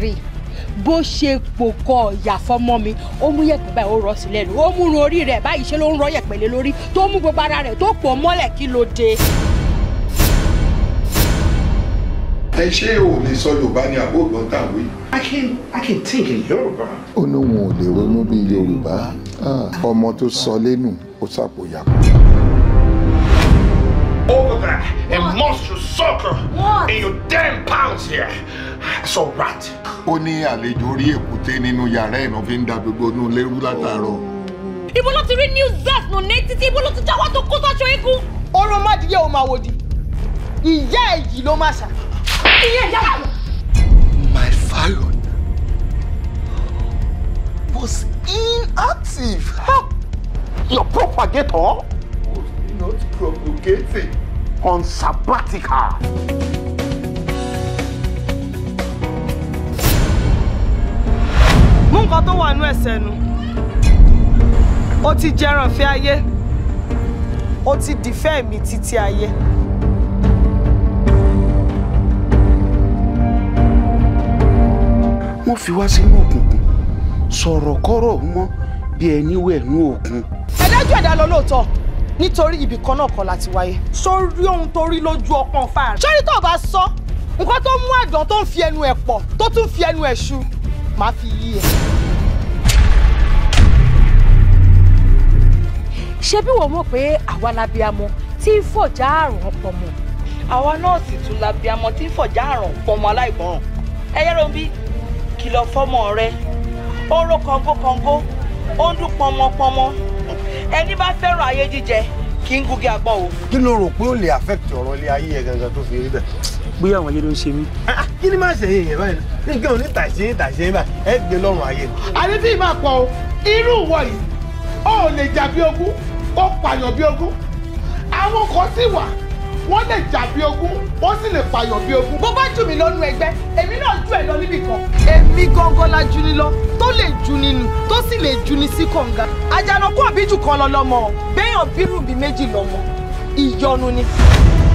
rí bó ṣe pòkọ ìyà fọmọ mi ó mú yẹ̀pẹ̀ báyìí ó rọ sí lẹ́nu ó múrun orí rẹ̀ báyìí ṣe ló ń rọ yẹ̀pẹ̀ lé lórí tó mú gbogbo ara rẹ̀ tó pò mọ́lẹ̀ kí ló dé. ẹ ṣé o lè sọ yorùbá ní àbó ògbọ́n tàwé. I can I can think in Yorùbá. ó ní òun ò lè ronú bí yorùbá Ah, ọmọ tó sọ lẹ́nu ó sàpòyà. Over there, a monstrous sucker in your damn pounds here. That's all right. ó ní àlejò orí èkúté nínú yàrá ẹ̀ náà fi ń da gbogbo inú lérú látàárọ̀. ibo ló ti rí new zealand nù ní títí ibo ló ti jáwọ́ tó kó sọ́ṣọ eégún. oró mádìyẹ ò máa wòdì ìyá ẹ̀ yìí ló máa ṣà. ìyẹn ìyá wa. My Fallon was inactive. How? Your propagator Not propagating. on sabbatical. mú nǹkan tó wà nú ẹsẹ̀ nu ó ti jẹran fẹ́ ayé ó ti dìfẹ́ mi títí ayé. wọ́n fi wá sínú òkùnkùn sọ̀rọ̀ kọ́rọ̀ mọ́ bí ẹni wẹ̀ nú òkun. ẹ dájú ẹ̀dá lọ lóòótọ́ nítorí ibì kan náà kọ́ láti wáyé. sórí ohun tó rí lójú ọpọ́n fáàrí. sórí tó o bá sọ nǹkan tó mú àdán tó ń fi ẹnu ẹ̀ pọ̀ tó tún fi ẹnu ẹ̀ ṣu máa fi yí ẹ. ṣé bí wọ́n mọ̀ pé àwa labiamọ tí ń fọ̀já àrùn ọ̀pọ̀ mọ́. àwa náà sì tún la bí amọ tí ń fọjá àrùn pọmọ aláìgbọràn ẹ yẹrọ bí kìlọ̀ fọ́mọ rẹ ó ń ró kọngókọngó ó ń dún pọmọpọmọ ẹni bá fẹ́ràn ayé jíjẹ kì í gúgé agbọ́n o. kí ló rò pé ó lè affect ọ̀rọ̀ ilé ayé ẹ̀ gangan tó fi rí bẹ́ẹ̀. bóyá àwọn ayé ló ń ṣe mí. kí ni máa ṣe yẹn yẹn báyìí ní nǹkan ò ní tàṣe tàṣe báyìí ẹ gbé lọ́rùn ayé ni. àní tí ì máa pọ̀ o irú ìwọ yìí ó lè jà bí ogún ó pààyàn bí ogún àwọn kan sì wà wọ́n lè jà bí ogún wọ́n sì lè pààyàn bí ogún. bó bá jù mí lọ́nu ẹgbẹ́ èmi náà jù ẹ̀ lọ níbì kan. èmi gangan la jù ni lọ tó lè jù ni nù tó sì lè jù ni sí kànga. àjànàkú àbíjù kan lọ lọmọ béèyàn bírù bí méjì lọmọ ìyọnu ni.